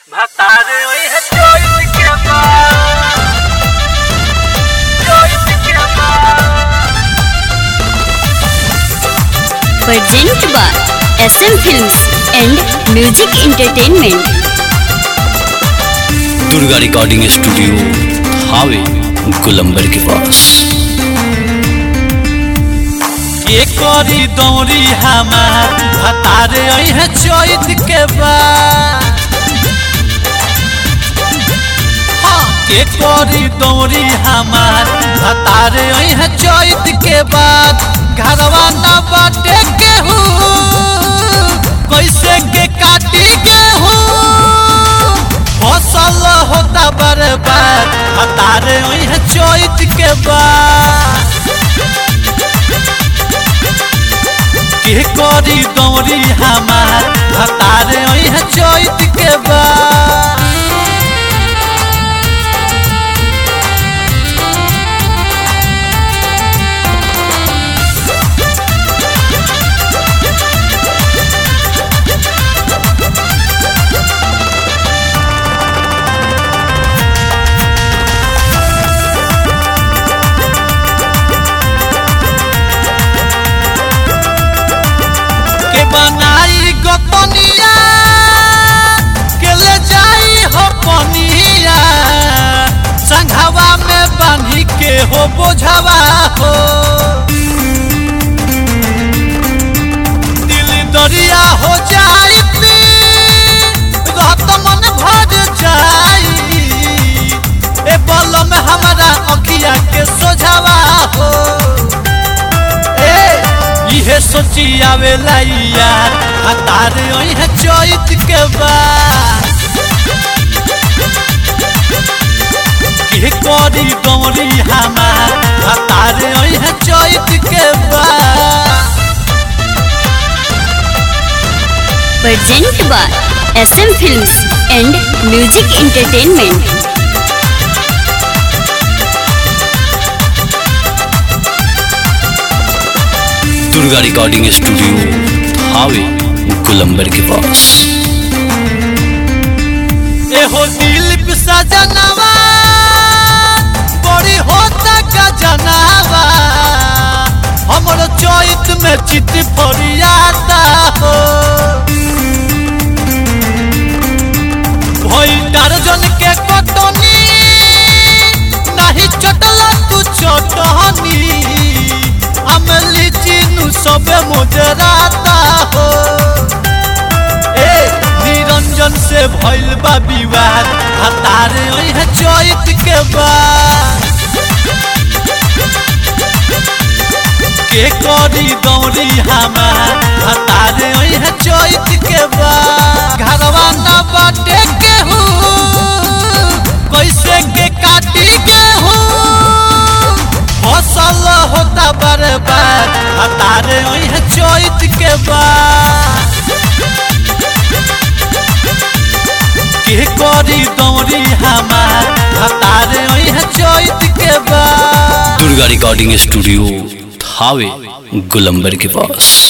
भतारे ओए चोइस के बाद चोइस के बाद present by SM Films and Music Entertainment. Durga recording studio हावे गुलंबर के पास के करी दौरी हमार भतारे है चैत के बाद हाँ, के करी दौरी हमार भतारे है चैत के बाद घरवा न बाटे गेहूँ कैसे के काटी गेहूँ फसल होता बर्बाद भतारे है चैत के बाद के करी दौरी हमार भतारे है चैत के बाद के बनाई गोतनिया के ले जाई हो पनिया संघवा में बांधी के हो बोझवा हो दिल दरिया हो जाई रहत मन भर जाई ए बल में हमारा अखिया के सोझावा हो ए इहे सोची आवेला यार हतार है चैत के बाद के करी दौरी हमार हतार है चैत के बाद Present by SM Films and Music Entertainment. Durga recording studio हावे गुलंबर के पास एहो दिल सजनवा बड़ी होता गजनवा हमर चैत में चित फरियाता हो भई दर्जन के कटनी नहीं चटल तू चटनी अमली चिन्हू सबे मुजराता हो ए निरंजन से भइल बा विवाद हतारे है चैत के बाद के करी दौरी हमार हतारे है चैत के बाद घरवा न बाटे गेहूँ कैसे के काटी गेहूँ फसल होता बर्बाद हतारे है चैत के बाद के करी दौरी हमार हतारे है चैत के बाद दुर्गा रिकॉर्डिंग स्टूडियो हावे गुलंबर के पास